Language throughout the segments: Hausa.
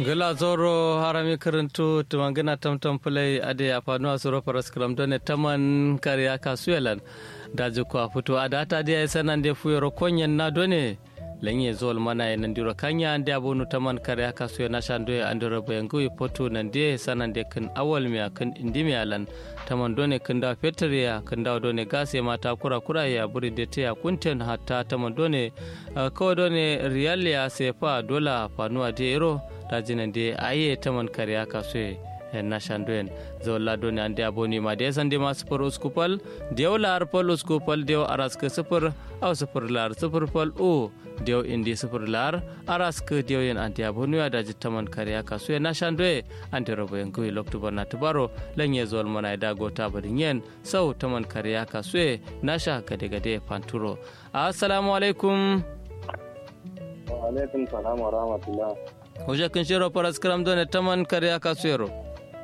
gala zoro harami karantu tumangina tamtam play ade afanu asuro paras kram done taman kariya kasuelan daji ko fito adata dia sanan de fuyoro konyen na done lenye zol mana e nandiro kanya ande abonu taman kariya kasuye na shando e andoro bayangu e poto nande sanan de kan awal mi kan indimi alan taman done kan da fetriya kan da done gase mata kura kura ya buri de te ya kunten hatta taman done ko done riyal ya sefa dola fanuwa de ero tajinan de aye taman kariya kasuye na shandoen zolla doni ande aboni ma de sande ma sufur uskupal dew lar pal uskupal dew araske sufur aw sufur lar sufur pal o dew indi sufur lar araske dew yen ante aboni ya daji taman kariya kasuye na shandoe ante robo yen kuy loktu bana tubaro lanye zol mana da gota badin yen sau taman kariya kasuye na sha gade gade panturo assalamu alaikum wa alaikum salam wa rahmatullah Hoje kin shiro paras kram done taman kariya kasuyero.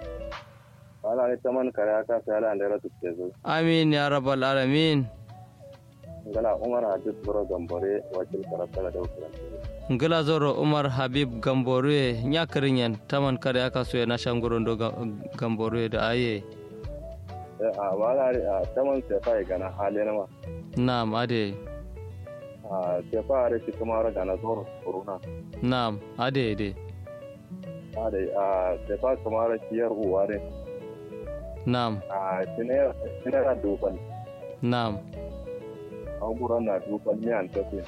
wala ne taman kare aka sai ala ndera tukke zo Amin ya rabbal alamin. ngala umar hadis boro gambore wakil karata da ukuran Ngila zoro Umar Habib Gamborue nyakarinyan taman kariya kasuye na shangorondo Gamborue da aye. eh a wala a taman sai fa gana hale na ma Naam ade. a sai fa are shi kuma ra gana zoro corona Naam ade ade. a da a sai fa kuma ra kiyar uwa ne Naam a tinera tinera duban naam an gura na duban ne an tafi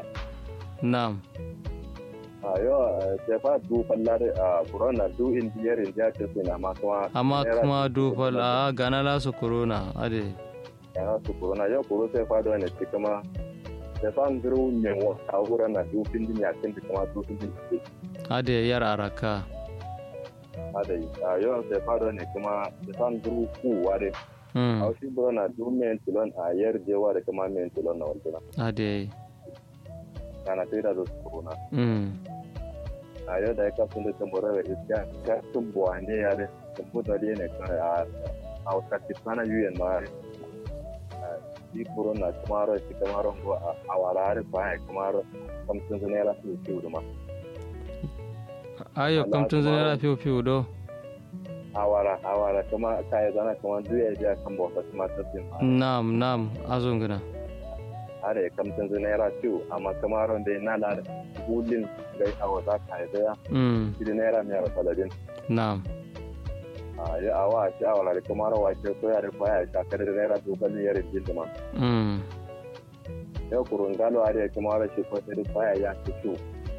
naam a yo sai fa duban la a gura na du indiyar indiya ce na ma kuma amma naira kuma duban dufal a gana la su corona ade. ya su corona yau kuro sai fa da ne ci kuma sai fa an giru ne wa a gura na du pindin ya tin kuma du pindin Ade yar araka. adai a yau sai fa da ne kuma sai fa an giru ku wa de a Mm. wasu bura na du men tilon a yar jewa da kuma men tilon na wantuna Ade. kana sai da su corona Mm. a yau da ya kasu da tambara da iska ka tun buwa ne ya da tumbu da ne kan a a wata kisana yuyen ma di corona kuma ro shi kuma ro go a wala har fa ya kuma ro kamtun ne la su ci uduma Ayo Allah kamtun kuma- zane fiu fiu do. a wala a wala kuma kai zana kuma duya ya kan bauta kuma tabbin ma Naam naam azungina. are kamtun ne la ci amma kuma ro da na la gulin gai a wata kai da Mm. shi ne ra mai saladin Naam. a ya awa shi a wala kuma ro wa ke so ya da kwaya ta kada da naira dubalin yarin jinduma Mm. yau kurun galo are kuma ro shi ko da kwaya ya ci ciwo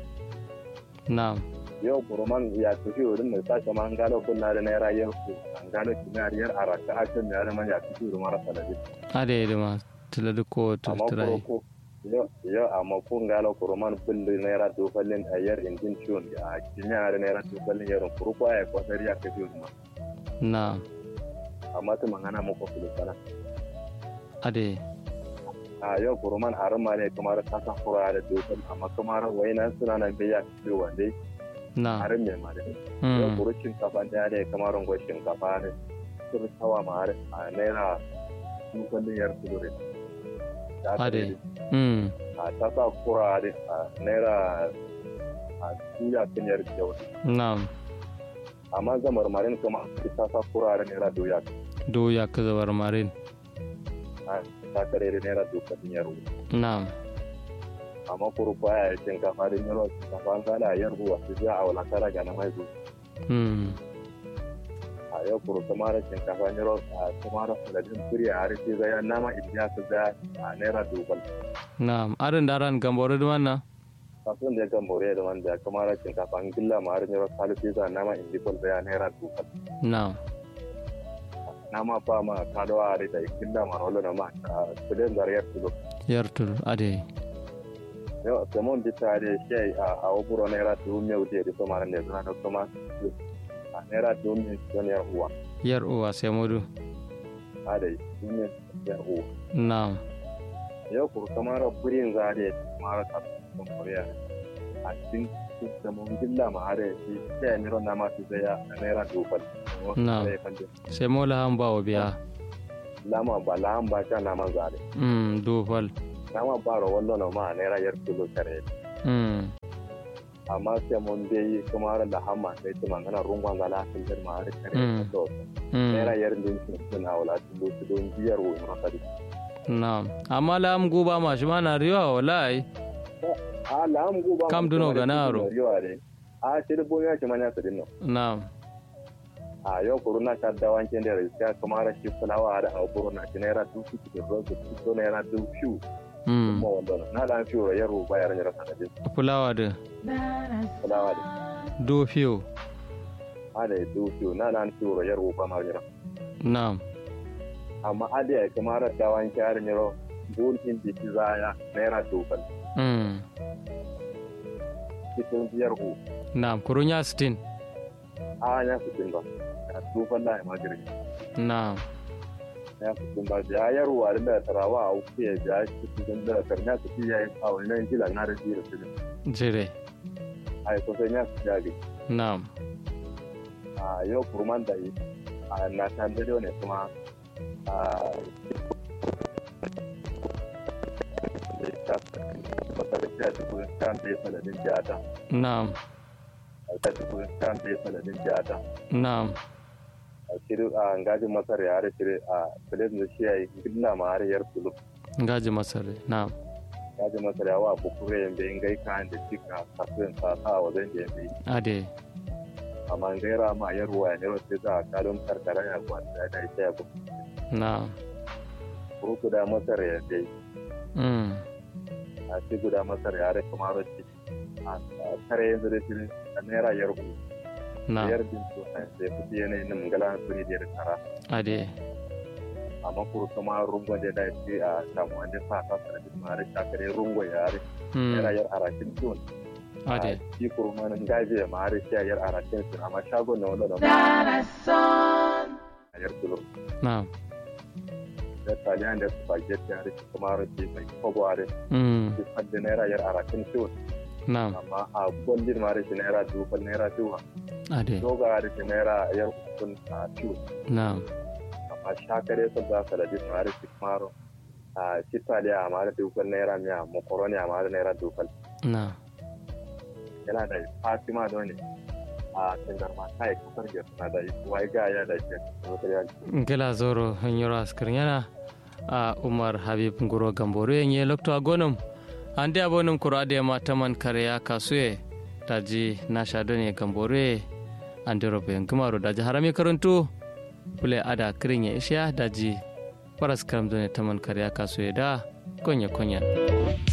Naam. yau kuruman ya tafi wurin da sake man galo kunna da naira yau ku an galo kinariyar a raka akan da yare man ya tafi wurin mara sanadi Ade de ma tiladu ko amma tiltrai. kuroko yau yau amma kun galo kuruman bulli naira dofallin a yar injin ciwon a kimiyya da naira dofallin yaron kuroko ya kwasar ya tafi wurin ma Naam. amma tu mangana muku filisana Ade. a yau kuruman harin ma ne kamar ta san kura da dofal amma kamar wainan suna nan bai ya tafi wanda Naam. harin mai ma da yau Mm. kuru shinkafa da ne kamar rangon shinkafa ne sun tawa ma har a naira dofallin yar tudurin Ade. Mm. a ta sa kura da a naira a tuya kan yar kyau Naam. amma zamar marin kuma ta sa kura da naira doya Do ya kaza war marin. ta kare da naira dofallin yar Naam. amma kuru baya shinkafa da yaro shinkafa an gada yar ruwa su ja a wala tara ga na mai zuwa Mm. a yau kuru kuma da shinkafa yaro a kuma da saladin kuri a harshe zai nama ibiya su ja a naira dofal Naam. Arin daran gamboro de manna. kafin da ya kan more da wanda kuma da shinkafa an gilla ma har yaro salisu za nama indifol zai a naira dofal Naam. nama ba ma kadawa da da gilla ma rolo na ma a kudin zariyar tulo Yartul ade. yau samon bi ta da shi a a waburo naira dubu mai wuce da kuma ne suna da kuma a naira dubu mai don yar uwa Yar uwa sai mudu. a da dubu mai yar uwa Naam. yau kuru kamar burin zare kamar ta sun kuriya a cikin da mun gilla ma har shi sai miro na ma su zaya a naira dubal Na. Sai mola han bawo biya. lama ba lahan ba sha na man zare Mm. Do fal. nama ba ro wallo na ma naira yar kilo kare Mm. amma sai mun dai kuma da hamma sai ta mangana rungon gala kan da ma har kare Mm. to Mm. naira yar din sun suna wala su su don biyar wo ma kadi Naam. Amma lam guba ma shi mana riwa wallahi. a la am go ba Kam duno ganaro. a sai da bonya ce manya su dinno Naam. a yau corona ta da wanke da rai kuma ra shi fulawa da a corona ki naira du su ki ro su to naira du fiu Mm. kuma wanda na da fiu ra yaro ba yaran yara sanadin Fulawa da fulawa da do fiyo. a da du fiu na da fiu ra yaro ba ma yara Naam. amma adi ya kuma ra da wanke yaran yaro bulkin di zaya naira dukan Mm. cikin biyar ku Naam. Kurunya sitin. a ya su din ba ya dukan da ma girin Naam. ya su din ba ya yaro a da tarawa a uku ya ja shi cikin da karnya su ci yayi a wannan kila na da jira su Jire. ai ko sai ya su jage Naam. a yau kurman da yi a na san da ne kuma a masarauta ta kuma kan da ya sanadin jata Naam. ta kuma kan da ya sanadin jata Naam. a shiri a ngajin masar ya har shiri a filin da shi ya yi gidna ma har yar tulu Ngaji masare. Naam. ngajin masar ya wa bukure yambe in gai kan da cika kafin sa sa wajen da yambe Ade. amma gaira ma yar waya ne wasu za a kalon karkara ya kwanta da ita ya buku Naam. guda masar ya dai Mm. a ci guda masar ya rai kuma rashi a kare yanzu da shi a naira yar ku Naam. yar din su a sai kuɗi yanayin nan gala suri da kara Ade. amma kuru kuma rungon da da shi a samu wani sa ta sarari ma rai shakare rungon ya rai naira Mm. yar arakin tun Ade. shi kuru ma nan gaje ma rai shi a yar arakin tun amma shagon na wanda na a yar kilo Naam. da taliyan da spaghetti a rai kuma rashi mai kogo a rai Mm. shi fadda naira yar arakin tun Naam. amma a gwandin ma rai shi naira dubu naira dubu Ade. doga da shi naira yar hukun a tun Naam. amma shakare sun za su ladi su mara maro a citaliya a mara dukkan naira miya makaroni a mara naira dukkan Naam. yana da fatima da wani a tangar ma kai kasar da suna da wai ga ya da ke gela zoro hanyoro askirnyana a umar habib nguro gamboro yenye lokto agonum ande abonum kuro ade ma taman kare ya kasuye daji na shadone gamboro ande robe ngumaro daji harami karantu pule ada kirinye isha daji paras karam done taman kare ya kasuye da konya konya